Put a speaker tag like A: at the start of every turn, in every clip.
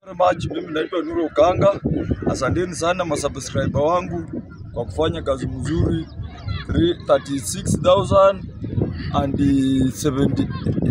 A: Very much. Mimi naitwa Nuru Ukanga. Asanteni sana masubscriber wangu kwa kufanya kazi mzuri 36,000 and 70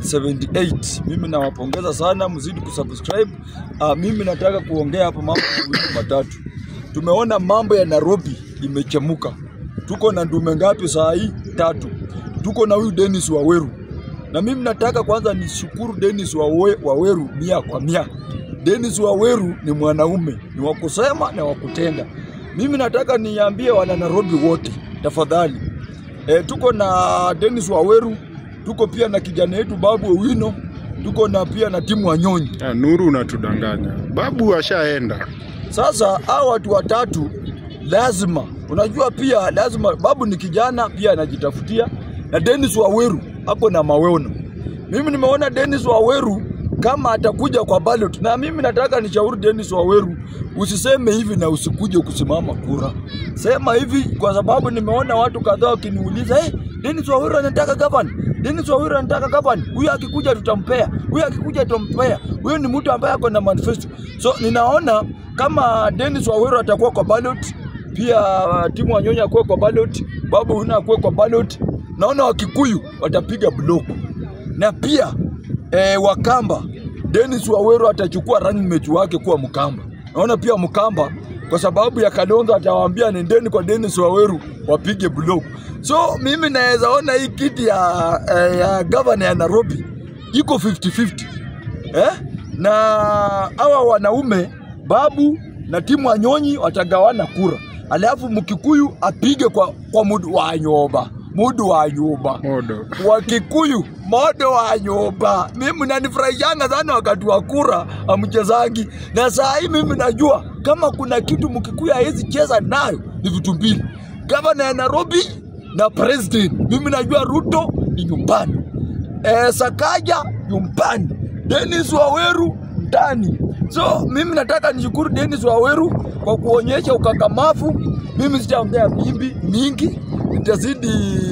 A: 78. Mimi nawapongeza sana, mzidi kusubscribe. Uh, mimi nataka kuongea hapa mambo mawili matatu. Tumeona mambo ya Nairobi imechemuka. Tuko na ndume ngapi saa hii? Tatu. Tuko na huyu Dennis Waweru, na mimi nataka kwanza nishukuru Dennis Wawe, Waweru mia kwa mia. Dennis Waweru ni mwanaume, ni wa kusema na wa kutenda. Mimi nataka niambie wana Nairobi wote tafadhali, e, tuko na Dennis Waweru, tuko pia na kijana yetu Babu Owino, tuko na pia na timu Wanyonyi.
B: Ah, Nuru unatudanganya. Babu ashaenda.
A: Sasa hao watu watatu lazima, unajua pia lazima, Babu ni kijana pia anajitafutia, na Dennis Waweru hapo na maweono. Mimi nimeona Dennis Waweru kama atakuja kwa ballot, na mimi nataka nishauri Dennis Waweru, usiseme hivi na usikuje kusimama kura. Sema hivi kwa sababu nimeona watu kadhaa wakiniuliza hey, Dennis Waweru anataka gavana, Dennis Waweru anataka gavana, huyu akikuja tutampea, huyu akikuja tutampea. Huyu ni mtu ambaye ako na manifesto. So ninaona kama Dennis Waweru atakuwa kwa ballot, pia uh, timu Wanyonyi akuwe kwa ballot, Babu Owino akuwe kwa ballot, naona Wakikuyu watapiga block na pia eh, Wakamba Dennis Waweru atachukua running mate wake kuwa Mkamba. Naona pia Mkamba kwa sababu ya Kalonzo atawaambia nendeni kwa Dennis Waweru wapige block. So mimi naweza ona hii kiti ya, eh, ya governor ya Nairobi iko 50-50 eh? na hawa wanaume Babu na timu Wanyonyi watagawana kura, alafu Mkikuyu apige kwa, kwa mudu wa nyoba mudu wa nyumba
B: Modo.
A: wa Kikuyu modo wa nyumba. Mimi nanifurahishanga sana wakati wa kura amchezangi, na saa hii mimi najua kama kuna kitu Mkikuyu hawezi cheza nayo ni vitu mbili, gavana ya Nairobi na president. Mimi najua Ruto ni nyumbani, e, Sakaja nyumbani, Dennis Waweru ndani. So mimi nataka nishukuru Dennis Waweru kwa kuonyesha ukakamavu. Mimi sitaongea mimbi mingi, nitazidi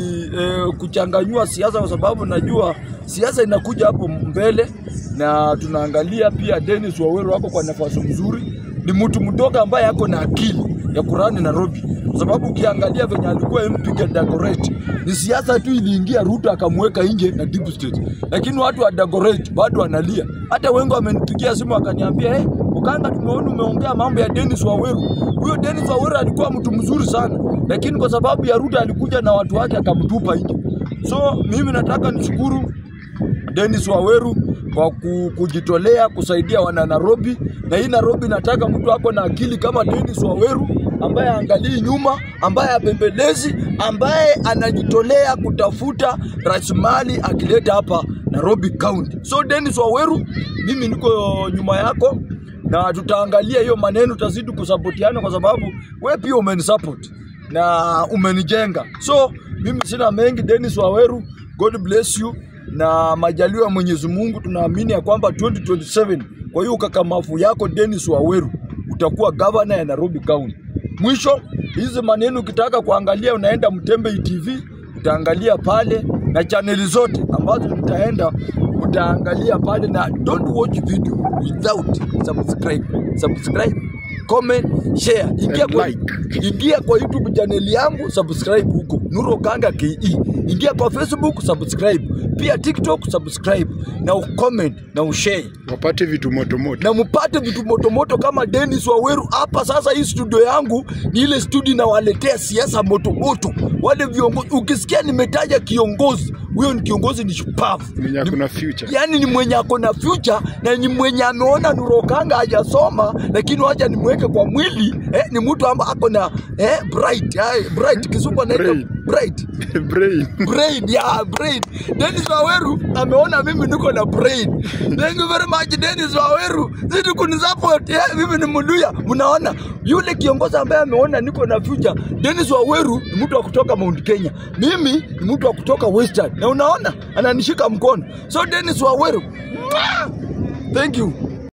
A: eh, kuchanganyua siasa kwa sababu najua siasa inakuja hapo mbele, na tunaangalia pia Dennis Waweru wako kwa nafasi nzuri. Ni mtu mdogo ambaye ako na akili ya kurani Nairobi, kwa sababu ukiangalia venye alikuwa MP Dagoretti, ni siasa tu iliingia, Ruto akamweka nje na deep state, lakini watu wa Dagoretti bado wanalia. Hata wengi wamenipigia simu wakaniambia, hey, Ukanga, tumeona umeongea mambo ya Dennis Waweru. Huyo Dennis Waweru alikuwa mtu mzuri sana, lakini kwa sababu ya Ruto alikuja na watu wake akamtupa nje. So mimi nataka nishukuru Dennis Waweru kwa ku- kujitolea kusaidia wana Nairobi, na hii Nairobi nataka mtu ako na akili kama Dennis Waweru ambaye angalii nyuma, ambaye abembelezi, ambaye anajitolea kutafuta rasilimali akileta hapa Nairobi County. So Dennis Waweru, mimi niko nyuma yako na tutaangalia hiyo maneno, tutazidi kusapotiana kwa sababu we pia umenisupport na umenijenga. So mimi sina mengi. Dennis Waweru, God bless you na majaliwa ya Mwenyezi Mungu, tunaamini ya kwamba 2027 kwa hiyo ukakamavu yako Dennis Waweru utakuwa governor ya Nairobi County. Mwisho, hizi maneno ukitaka kuangalia, unaenda Mtembei TV utaangalia pale na chaneli zote ambazo nitaenda utaangalia pale, na don't watch video without subscribe. Subscribe, comment, share. Ingia
B: And
A: kwa,
B: like.
A: ingia kwa YouTube channel yangu subscribe huko Nuru Okanga KE. Ingia kwa Facebook subscribe, pia TikTok subscribe na ucomment na ushare
B: Wapate vitu moto moto.
A: na mpate vitu motomoto kama Dennis Waweru hapa. Sasa hii studio yangu ni ile studio inawaletea siasa motomoto wale viongozi. Ukisikia nimetaja kiongozi, huyo ni kiongozi ni shupavu,
B: Mwenye
A: Ni-
B: kuna future.
A: yani ni mwenye ako na future na ni mwenye ameona Nuru Okanga hajasoma, lakini wacha nimweke kwa mwili eh, ni mtu ambaye ako na eh, bright eh, bright kizungu anaita
B: Brain.
A: bright
B: Brain.
A: brain yeah, brain. Dennis Waweru ameona mimi niko na brain. Thank you very much Dennis Waweru, zidi kunisupport yeah, mimi ni Mluya. Mnaona yule kiongozi ambaye ameona niko na future. Dennis Waweru ni mtu wa kutoka Mount Kenya, mimi ni mtu wa kutoka Western, na unaona ananishika mkono. So Dennis Waweru, mwah! thank you.